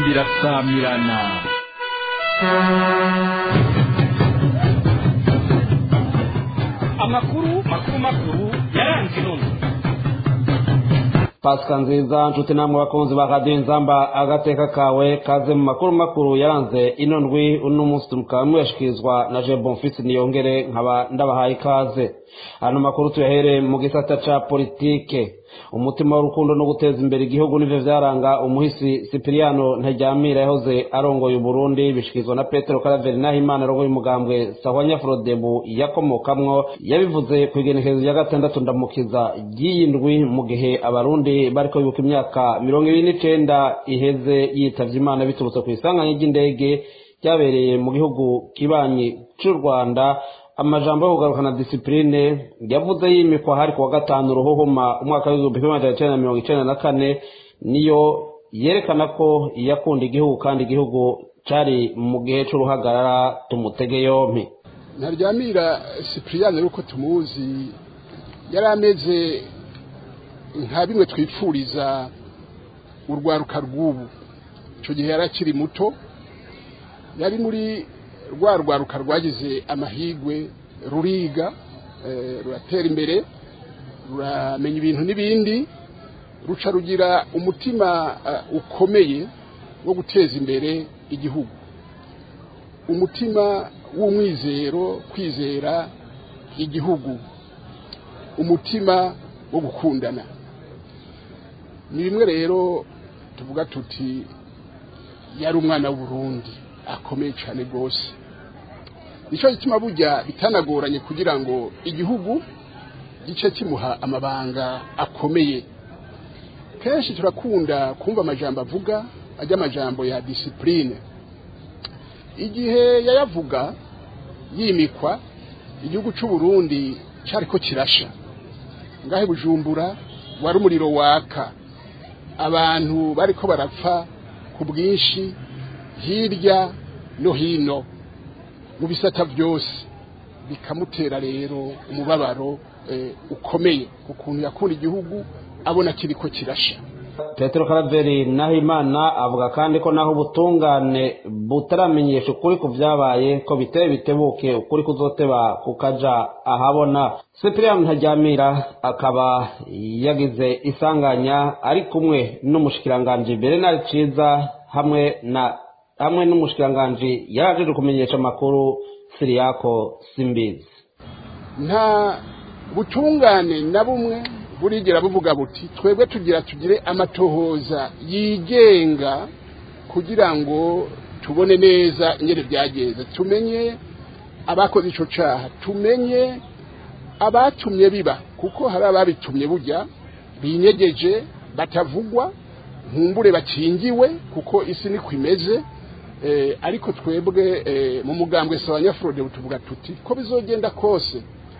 inzamba irasamirana amakuru makuru makuru yaranze inono pasika nziza nshuti namwe bakunzi ba radiyo nzamba agateka kawe kaze mu makuru makuru yaranze ino ndwi uno munsi mukaba muyashikirizwa na je bonfisi niyongere nkaba ndabahaye ikaze ano makuru tuyahere mu gisata ca politike umutima w'urukundo no guteza imbere igihugu nivyo vyaranga umuhisi sipiriyano ntaryamira yahoze arongoye uburundi bishikirizwa na petero karaveri nahimana arongoye umugambwe sahwanya frodebu yakomokamwo yabivuze ku igenekerezo rya gatandatu ndamukiza ry'iyi ndwi mu gihe abarundi bariko bibuka imyaka mirongo ibiri n'icenda iheze yitavye imana biturutse ku isanganya ry'indege ryabereye mu gihugu kibanyi c'u rwanda amajambo yo kugarukana disipurine yavuze yimikwa hari kuwa gatanu ruhuhuma umwaka w'igihumbi kimwe magana cyenda mirongo icenda na kane niyo yerekana ko yakunda igihugu kandi igihugu cari mu gihe c'uruhagarara tumutege yompi ntaryamira sipiriyani uko tumuzi yari ameze nka bimwe twipfuriza urwaruka rw'ubu icyo gihe yari akiri muto yari muri rwa rwaruka rwagize amahigwe ruriga ruratera imbere ruramenya ibintu n'ibindi ruca rugira umutima ukomeye wo guteza imbere igihugu umutima w'umwizero kwizera igihugu umutima wo gukundana ni bimwe rero tuvuga tuti yari umwana w'uburundi akomeye cyane rwose nicyo gituma burya bitanagoranye kugira ngo igihugu gice kimuha amabanga akomeye kenshi turakunda kumva amajambo avuga ajya amajambo ya disipurine igihe yayavuga yimikwa igihugu cy'u Burundi cyari ko kirasha ngahe bujumbura wari umuriro waka abantu bari ko barapfa ku bwinshi hirya no hino mu bisata byose bikamutera rero umubabaro ukomeye ukuntu yakunda igihugu abona kiri ko kirasha petero karaveri nahimana avuga kandi ko naho ubutungane butaramenyesha ukuri ku byabaye ko biteye bitebuke ukuri kuzoteba kukaja ahabona sipiriyani ntajyamira akaba yagize isanganya ari kumwe n'umushikiranganji bernard ciza hamwe na hamwe n'umushikiranganji yaraje kumenyesha amakuru siriyako simbizi nta butungane na bumwe burigera buvuga buti twebwe tugira tugire amatohoza yigenga kugira ngo tubone neza ingene byagenze tumenye abakoze icyo cyaha tumenye abatumye biba kuko hari ababitumye burya binyegeje batavugwa nkumbure bakingiwe kuko isi niko imeze ariko twebwe mu mugambwe sawa nyafurode tuvuga tuti ko bizogenda kose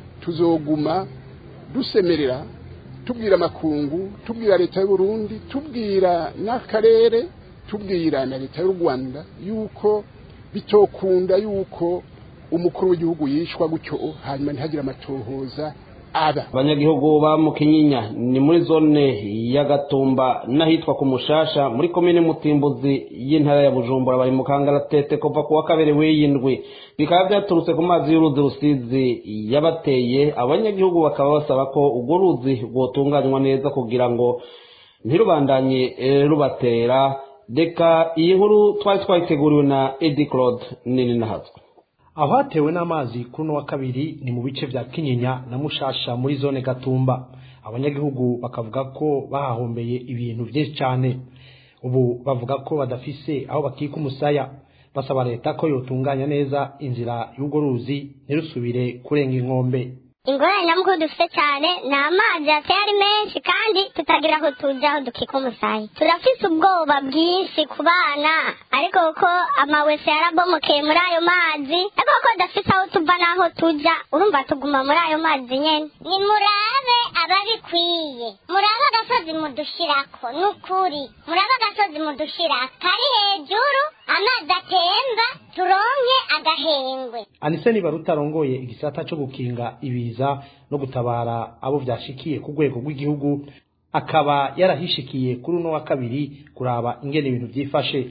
tuzoguma dusemerera tubwira amakungu tubwira leta y'u Burundi tubwira n'akarere tubwira na leta y'u Rwanda yuko bitokunda yuko umukuru w'igihugu yishwa gutyo hanyuma ntihagire amatohoza aba abanyagihugu ba mukinyinya ni muri zone ya gatumba n'ahitwa ku mushasha muri komine mutimbuzi y'intara ya bujumbura bari mu kangaratete kuva ku wa kabiri w'iyindwi bikaba byaturutse ku mazi y'uruzi rusizi yabateye abanyagihugu bakaba basaba ko urwo ruzi rwotunganywa neza kugira ngo ntirubandanye rubatera reka iyi nkuru twari twayiteguriwe na edi claude nini nahatswe aho hatewe n'amazi kuri uno wa kabiri ni mu bice bya kinyinya na mushasha muri zone gatumba abanyagihugu bakavuga ko bahahombeye ibintu byinshi cyane ubu bavuga ko badafise aho bakika umusaya basaba leta ko yotunganya neza inzira y'urwo ruzi ntirusubire kurenga inkombe ingorane nyamukuru dufite cyane ni amazi yateye ari menshi kandi tutagira aho tujya aho dukika umusaya turafise ubwoba bwinshi ku bana ariko kuko amawese yarabomokeye muri ayo mazi ariko kuko dufite aho tuva n'aho tujya urumva tuguma muri ayo mazi nyine ni murabe ababikwiye murabe agasozi mudushirako ni ukuri murabe agasozi mudushirako kari hejuru amazi atemba turonke agahengwe anise niba rutarongoye igisata cyo gukinga ibiza no gutabara abo byashikiye ku rwego rw'igihugu akaba yarahishikiye kuri uno wa kabiri kuraba ingene ibintu byifashe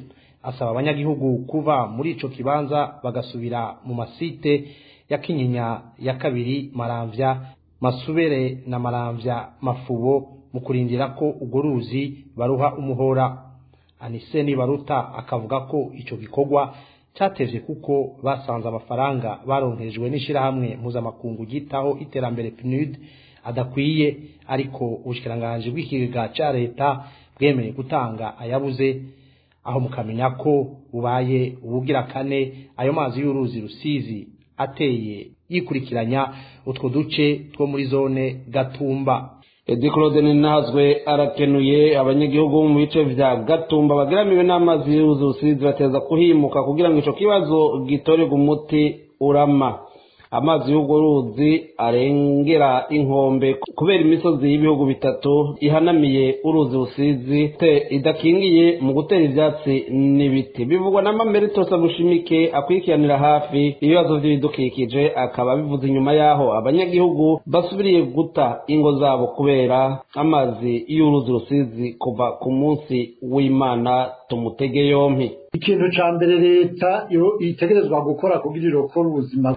asaba abanyagihugu kuva muri ico kibanza bagasubira mu masite ya kinyinya ya kabiri maramvya masubere na maramvya mafubo mu kurindira ko urwo ruzi baruha umuhora aniseni baruta akavuga ko ico gikorwa catevye kuko basanze amafaranga baronkejwe n'ishirahamwe mpuzamakungu ryitaho iterambere PNUD adakwiye ariko ubushikiranganji bw'ikigega ca leta bwemeye gutanga ayabuze aho mukamenya ko bubaye ubugira kane ayo mazi y'uruzi rusizi ateye yikurikiranya utwo duce two muri zone gatumba edi claude ninahazwe arakenuye abanyagihugu mu bice vya gatumba bageramiwe n'amazi y'uruzi rusizi bateza kuhimuka kugira ngo ico kibazo gitorerwe umuti urama amazi y'urwo ruzi arengera inkombe kubera imisozi y'ibihugu bitatu ihanamiye uruzi rusizi te idakingiye mu gutera ivyatsi n'ibiti bivugwa na mamerito sabushimike akurikiranira hafi ibibazo vy'ibidukikije akaba bivuze inyuma yaho abanyagihugu basubiriye guta ingo zabo kubera amazi y'uruzi rusizi kuva ku munsi w'imana tumutege yompi ikintu ca mbere leta yo itegerezwa gukora kugira irokore ubuzima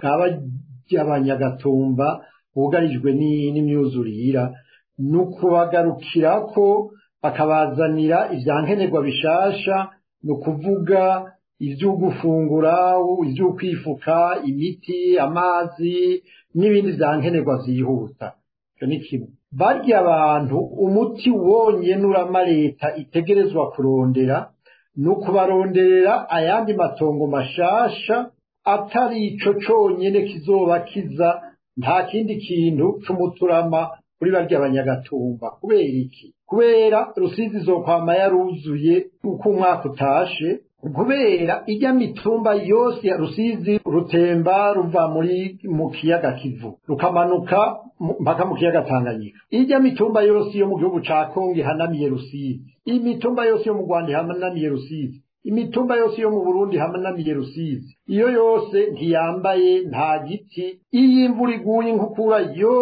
bw'abanyagatumba bugarijwe n'imyuzurira ni ukubagarukirako bakabazanira ivyankenerwa bishasha ni ukuvuga ivyo gufungura ivyo kwifuka imiti amazi n'ibindi vyankenerwa vyihuta ivyo ni kimwe barya abantu umuti wonyene urama leta itegerezwa kurondera ni ukubaronderera ayandi matongo mashasha atari ico conyene kizoba kiza nta kindi kintu c'umuturama kuri barya abanyagatumba kubera iki kubera rusizi izokwama yaruzuye uko umwaka utashe kubera ijya mitumba yose ya rusizi rutemba ruva muri mu kiyaga kivu rukamanuka mpaka mu kiyaga tanganyika ijya mitumba yose yo mu gihugu ca kongo ihanamiye rusizi imitumba yose yo mu rwanda ihanamiye rusizi imitumba yose yo mu burundi hamanamiye rusizi iyo yose ntiyambaye nta giti iyo imvura iguye inkukura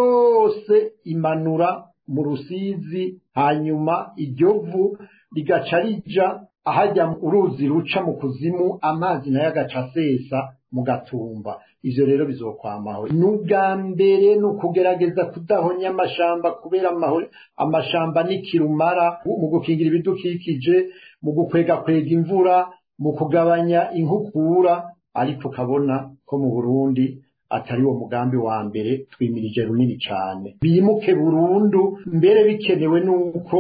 yose imanura mu rusizi hanyuma iryo vu rigaca rija ahajya uruzi ruca mu kuzimu amazi nayo agaca asesa mu gatumba ivyo rero bizokwamaho n'ubwa mbere ni ukugerageza kudahonya amashamba kubera amashamba n'ikirumara mu gukingira ibidukikije mu gukwegakwega imvura mu kugabanya inkukura ariko ukabona ko mu burundi atari wo mugambi wa mbere twimirije runini cyane bimuke burundu mbere bikenewe n'uko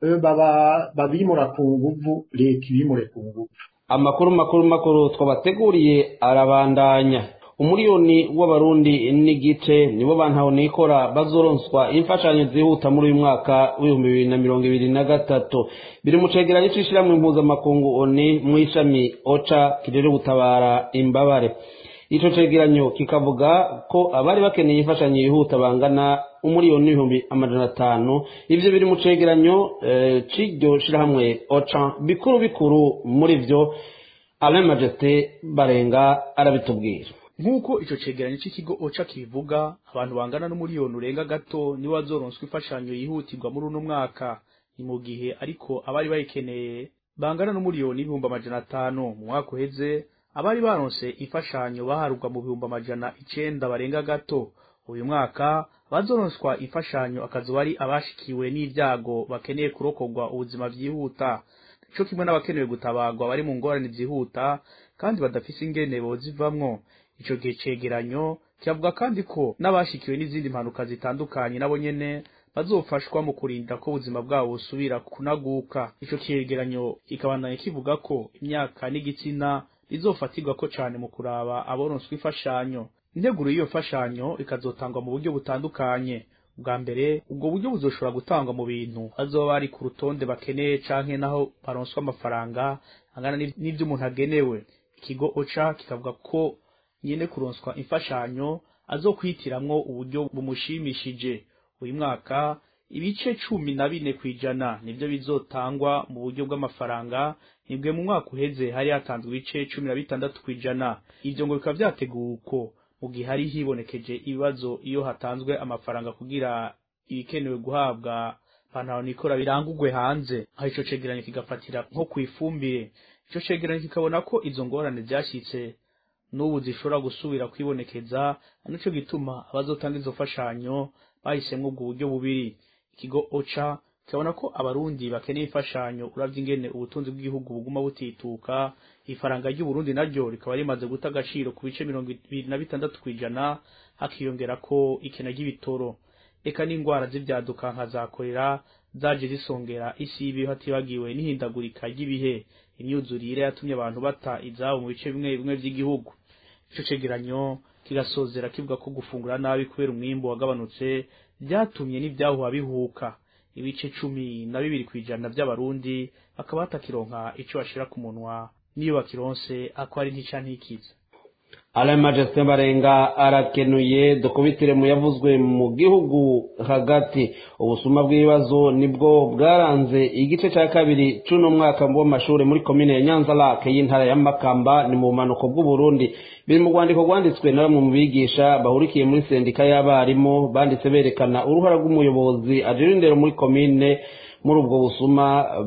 babimura ku nguvu leta ibimure ku nguvu amakuru makuru makuru twabateguriye arabandanya umuriyoni w'abarundi n'igice nibo bantaho nikora bazoronswa imfashanyo zihuta muri uyu mwaka w'ibihumbi bibiri na mirongo ibiri na gatatu biri mu cegeranyo c'ishirahamwe mpuzamakungu oni mu ishami oca kirere gutabara imbabare ico cegeranyo kikavuga ko abari bakeneye imfashanyo yihuta bangana umuriyoni n'ibihumbi amajana atanu ivyo biri mu cegeranyo c'iryo shirahamwe oca bikuru bikuru muri vyo alain majesté barenga arabitubwira nk'uko ico cegeranyo c'ikigo oca kibivuga abantu bangana n'umuriyoni urenga gato nibo bazoronswa imfashanyo yihutirwa muri uno mwaka ni mu gihe ariko abari bayikeneye bangana n'umuriyoni ibihumbi amajana atanu mu mwaka uheze abari baronse imfashanyo baharurwa mu bihumbi amajana icenda barenga gato uyu mwaka bazoronswa imfashanyo akazuba ari abashikiwe n'ibyago bakeneye kurokorwa ubuzima vyihuta co kimwe n'abakenewe gutabagwa bari mu ngorane vyihuta kandi badafise ingene bozivamwo ico gihe cegeranyo kivuga kandi ko n'abashikiwe n'izindi mpanuka zitandukanye nabo nyene bazofashwa mu kurinda ko ubuzima bwabo busubira kunaguka ico cegeranyo kikabandanya kivuga ko imyaka n'igitsina bizofatirwa ko cane mu kuraba aboronswa imfashanyo integuro y'iyo mfashanyo ikazotangwa mu buryo butandukanye bwa mbere ubwo buryo buzoshobora gutangwa mu bintu bazoba bari ku rutonde bakeneye canke naho baronswa amafaranga angana n'ivyo umuntu agenewe ikigo oca kikavuga ko nyene kuronswa imfashanyo azokwitiramwo uburyo bumushimishije uyu mwaka ibice cumi na bine kw'ijana nivyo bizotangwa mu buryo bw'amafaranga nibwe mu mwaka uheze hari hatanzwe ibice cumi na bitandatu kw'ijana ivyo ngo bikaba vyateguwe uko mu gihe hari hibonekeje ibibazo iyo hatanzwe amafaranga kugira ibikenewe guhabwa pantaro nikora birangurwe hanze aho ico cegeranyo kigafatira nko kwifumbire ico cegeranyo kikabona ko izo ngorane vyashitse n'ubu zishobora gusubira kwibonekeza nico gituma abazotanga izo fashanyo bahisemwo ubwo buryo bubiri ikigo oca kibona ko abarundi bakeneye imfashanyo uravye ingene ubutunzi bw'igihugu buguma butituka ifaranga ry'uburundi naryo rikaba rimaze guta agaciro ku bice mirongo ibiri na bitandatu kw'ijana hakiyongera ko ikena ry'ibitoro eka n'ingwara z'ivyaduka nka za korera zaje zisongera isi y'ibihe hatibagiwe n'ihindagurika ry'ibihe imyuzurire yatumye abantu bata izabo mu bice bimwe bimwe vy'igihugu ico cegeranyo kigasozera kivuga ko gufungura nabi kubera umwimbu wagabanutse vyatumye n'ivyahuha bihuka ibice cumi na bibiri kw'ijana vy'abarundi bakaba batakironka ico bashira ku munwa niyo bakironse ako ari ntica ntikiza alain majestin barenga arakenuye dukubitire mu yavuzwe mu gihugu hagati ubusuma bw'ibibazo nibwo bwaranze igice cya kabiri c'uno mwaka w'amashuri muri komine ya nyanza lake y'intara ya makamba ni mu bumanuko bw'uburundi biri mu rwandiko rwanditswe na bamwe mu bigisha bahurikiye muri sendika y'abarimu banditse berekana uruhara rw'umuyobozi ajejwe indero muri komine muri ubwo busuma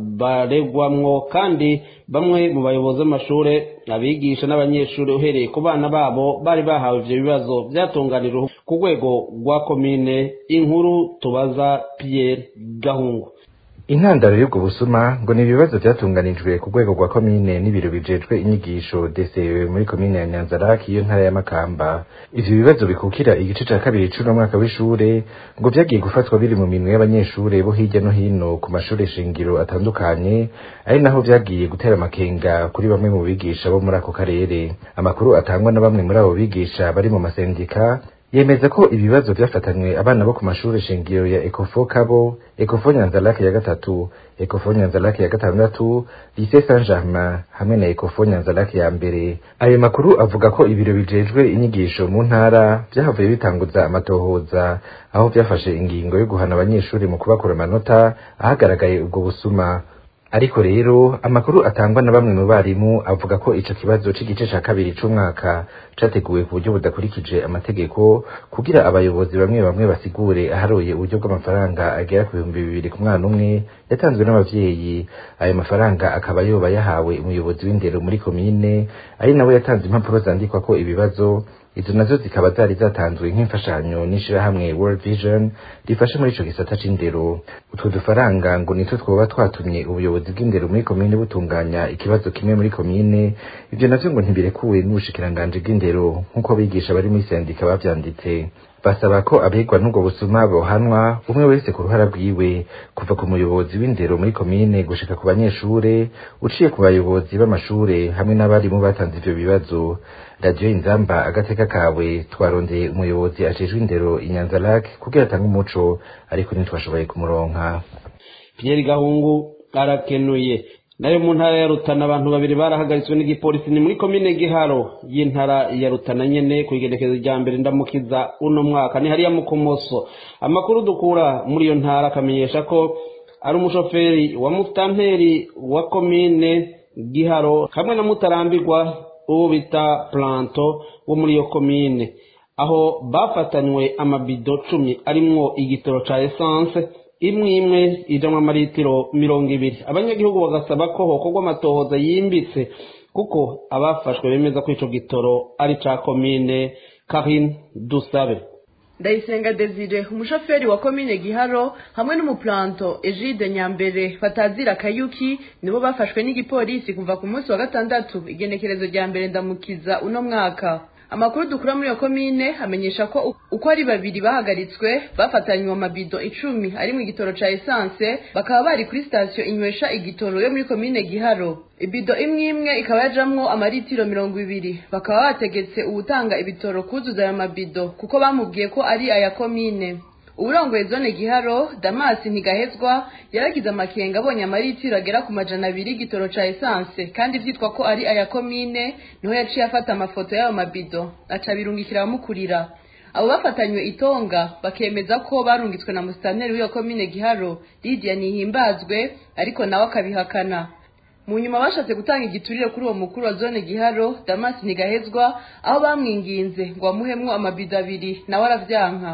baregwamwo kandi bamwe mu bayobozi b'amashure abigisha n'abanyeshuri uhereye ku bana babo bari bahawe ivyo bibazo vyatunganijwe ku rwego rwa komine inkuru tubaza Pierre Gahungu intandaro y'ubwo busuma ngo ni ibibazo byatunganijwe ku rwego rwa komine n'ibiro bijejwe inyigisho DCE muri komine ya Nyanzaraki iyo ntara ya Makamba ivyo bibazo bikukira igice ca kabiri c'uno mwaka w'ishure ngo vyagiye gufatwa biri mu minwe y'abanyeshure bo hirya no hino ku mashure shingiro atandukanye ari naho vyagiye gutera amakenga kuri bamwe mu bigisha bo muri ako karere amakuru atangwa na bamwe muri abo bigisha bari mu masendika yemeza ko ibibazo vyafatanywe abana bo ku mashuri shingiro ya Ecofo Kabo, Ecofo Nyanzalake ya gatatu, Ecofo Nyanzalake ya gatandatu, Lycée Saint-Germain hamwe na Ecofo Nyanzalake ya mbere. Ayo makuru avuga ko ibiro bijejwe inyigisho mu ntara vyahavuye bitanguza amatohoza aho vyafashe ingingo yo guhana abanyeshuri mu kubakura amanota ahagaragaye ubwo busuma. ariko rero amakuru atangwa na bamwe mu barimu avuga ko ico kibazo c'igice ca kabiri c'umwaka categuwe ku buryo budakurikije amategeko kugira abayobozi bamwe bamwe basigure aharoye uburyo bw'amafaranga agera ku bihumbi bibiri ku mwana umwe yatanzwe n'abavyeyi ayo mafaranga akaba yoba yahawe umuyobozi w'indero muri komine ari nawe yatanze impapuro zandikwa ko ibibazo izo nazo zikaba zari zatanzwe nk'imfashanyo n'ishirahamwe World Vision rifasha muri ico gisata c'indero utwo dufaranga ngo nitwo twoba twatumye ubuyobozi bw'indero muri komine butunganya ikibazo kimwe muri komine ivyo navyo ngo ntibirekuwe n'ubushikiranganji bw'indero nk'uko abigisha bari muri sendika bavyanditse basaba ko abegwa n'ubwo busuma bohanwa umwe wese ku ruhara rwiwe kuva ku muyobozi w'indero muri komine gushika ku banyeshure uciye ku bayobozi b'amashure hamwe n'abarimu batanze ivyo bibazo radiyo inzamba agateka kawe twarondeye umuyobozi ajejwe indero inyanza lake kugira atange umuco ariko ntitwashoboye kumuronka Pierre Gahungu arakenuye nayo mu ntara ya Rutana abantu babiri barahagaritswe n'igipolisi ni muri komine Giharo y'intara ya Rutana nyene ku igenekezo rya mbere ndamukiza uno mwaka ni hariya mu Komoso amakuru dukura muri iyo ntara akamenyesha ko ari umushoferi wa mutanteri wa komine Giharo hamwe na mutarambirwa uwo bita Planto wo muri iyo komine aho bafatanywe amabido cumi arimwo igitoro ca essence imwe imwe ijamwo amaritiro mirongo ibiri abanyagihugu bagasaba ko hokorwa amatohoza yimbitse kuko abafashwe bemeza ko ico gitoro ari ca komine Karine Dusabe ndayisenga desire umushoferi wa komine giharo hamwe n'umuplanto egide nyambere batazira kayuki nibo bafashwe n'igipolisi kuva ku munsi wa gatandatu igenekerezo rya mbere ndamukiza uno mwaka amakuru dukura muri iyo komine amenyesha ko uko ari babiri bahagaritswe bafatanywe amabido icumi ari mu igitoro ca esanse bakaba bari kuri sitasiyo inywesha igitoro yo muri komine giharo ibido imwe imwe ikaba yajamwo amaritiro mirongo ibiri bakaba bategetse uwutanga ibitoro kuzuza ayo mabido kuko bamubwiye ko ari aya komine uburongoye zone giharo damasi ntigahezwa yaragize amakenga abonye amaritiro agera ku majana abiri y'igitoro ca esanse kandi vyitwa ko ari aya komine niho yaciye afata amafoto y'ayo mabido aca birungikira abamukurira abo bafatanywe itonga bakemeza ko barungitswe na musitanteri w'iyo komine giharo lidiya nihimbazwe ariko nawe akabihakana mu nyuma bashatse gutanga igiturire kuri uwo mukuru wa zone giharo damasi ntigahezwa aho bamwinginze ngo bamuhemwo amabido abiri nawe aravyanka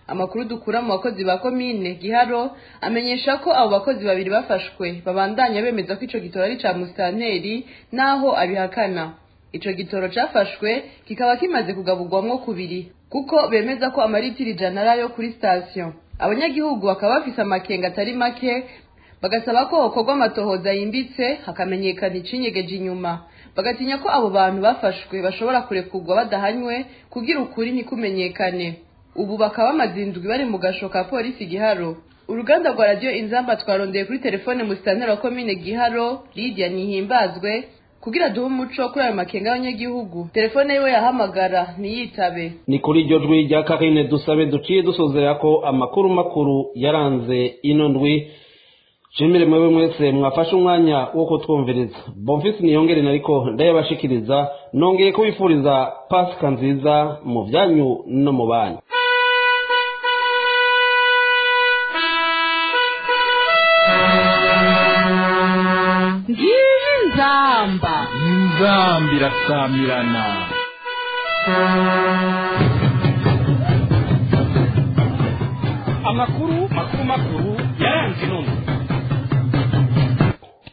amakuru dukura mu bakozi ba komine giharo amenyesha ko abo bakozi babiri bafashwe babandanya bemeza ko ico gitoro ari ca musitanteri naho abihakana ico gitoro cafashwe kikaba kimaze kugaburwamwo kubiri kuko bemeza ko amaritiri ijana ari ayo kuri sitasiyo abanyagihugu bakaba bafise amakenga atari make bagasaba ko hokorwa amatohoza yimbitse hakamenyekana icinyegeje inyuma bagatinya ko abo bantu bafashwe bashobora kurekurwa badahanywe kugira ukuri ntikumenyekane ubu bakaba bamaze indwi bari mu gasho ka polisi giharo uruganda rwa radiyo inzamba twarondeye kuri telefone musitanteri wa komine giharo lidia nihimbazwe kugira duhe umuco kuri ayo makenga y'abanyagihugu telefone yiwe yahamagara ntiyitabe ni kuri iryo jwi rya karine dusabe duciye dusozera ko amakuru makuru yaranze ino ndwi nshimire mwebwe mwese mwafashe umwanya wo kutwumviriza bomfisi niyongere nariko ndayabashikiriza nongeye kubifuriza pasika nziza mu byanyu no mu banyu ngiyi nzamba nzamba irasamirana amakuru makuru makuru yaranze ino ndwi